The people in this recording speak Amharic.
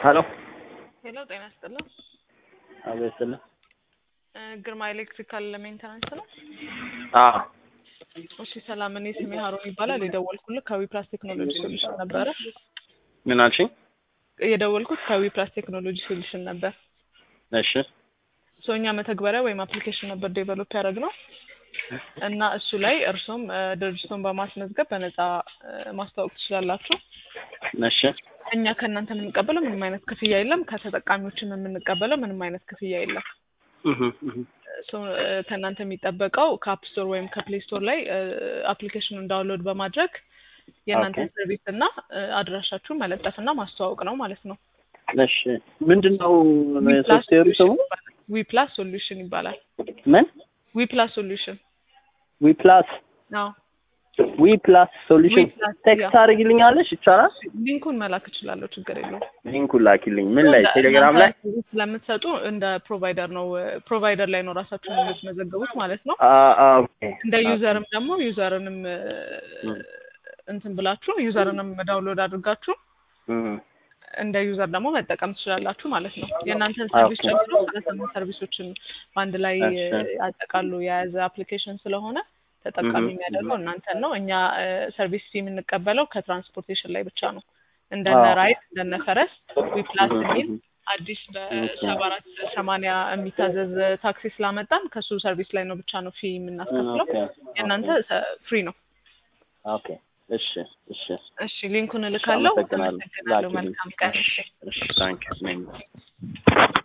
ሄሎ ሄሎ ጤና ይስጥልን። አቤት ይስጥልኝ። እ ግርማ ኤሌክትሪካል ሜንተናንስ ነው? አዎ እሺ ሰላም፣ እኔ ስሜ ሀሮን ይባላል። የደወልኩልህ ከዊፕላስ ቴክኖሎጂ ሶሉሽን ነበረ። ምን አልሽኝ? የደወልኩት ከዊፕላስ ቴክኖሎጂ ሶሉሽን ነበር። እሺ ሶ እኛ መተግበሪያ ወይም አፕሊኬሽን ነበር ዴቨሎፕ ያደረግነው እና እሱ ላይ እርሶም እ ድርጅቱን በማስመዝገብ በነፃ እ ማስተዋወቅ ትችላላችሁ። እሺ እኛ ከእናንተ የምንቀበለው ምንም አይነት ክፍያ የለም። ከተጠቃሚዎችም የምንቀበለው ምንም አይነት ክፍያ የለም። እህ እህ ሶ እ ከእናንተ የሚጠበቀው ከአፕ ስቶር ወይም ከፕሌይ ስቶር ላይ አፕሊኬሽኑን ዳውንሎድ በማድረግ የእናንተን ኦኬ። ሰርቪስ እና እ አድራሻችሁን መለጠፍና ማስተዋወቅ ነው ማለት ነው። እሺ ምንድን ነው ሶፍትዌሩ ስሙ? ዊፕላስ ሶሉሽን ይባላል። ምን ዊፕላስ ሶሉሽን ዊ ፕላስ አዎ። ዊ ፕላስ ሶሉሽን ዊፕላስ ቴክስት ያ። ታደርጊልኛለሽ? ይቻላል? ሊንኩን መላክ እችላለሁ፣ ችግር የለውም። ሊንኩን ላኪልኝ። ምን ላይ? እንደ- ቴሌግራም ላይ? እናንተ ሰርቪስ ስለምትሰጡ እንደ ፕሮቫይደር ነው ፕሮቫይደር ላይ ነው ራሳችሁን የምትመዘገቡት ማለት ነው። አ አ ኦኬ እንደ ዩዘርም ደግሞ ዩዘርንም እ እም። እንትን ብላችሁ ዩዘርንም ዳውንሎድ አድርጋችሁ እም። እንደ ዩዘር ደግሞ መጠቀም ትችላላችሁ ማለት ነው። የእናንተን ሰርቪስ ኦኬ። ጨምሮ ሰላሳ ሰርቪሶችን በአንድ ላይ እሺ። ያጠቃሉ የያዘ አፕሊኬሽን ስለሆነ ተጠቃሚ እህ የሚያደርገው እናንተን ነው። እኛ ሰርቪስ ፊ የምንቀበለው ከትራንስፖርቴሽን ላይ ብቻ ነው። እንደነ አዎ። ራይድ እንደነ ፈረስ ዊፕላስ እህ የሚል እህ አዲስ በሰባ አራት ሰማንያ የሚታዘዝ ታክሲ ስላመጣን ከሱ ሰርቪስ ላይ ነው ብቻ ነው ፊ የምናስከፍለው። ኦኬ የእናንተ ፍሪ ነው። ኦኬ እሺ እሺ እሺ ሊንኩን እልካለሁ። አመሰግናለሁ። አመሰግናለሁ። ላኪልኝ። መልካም ቀን። እሺ እሺ ታንክ ዩ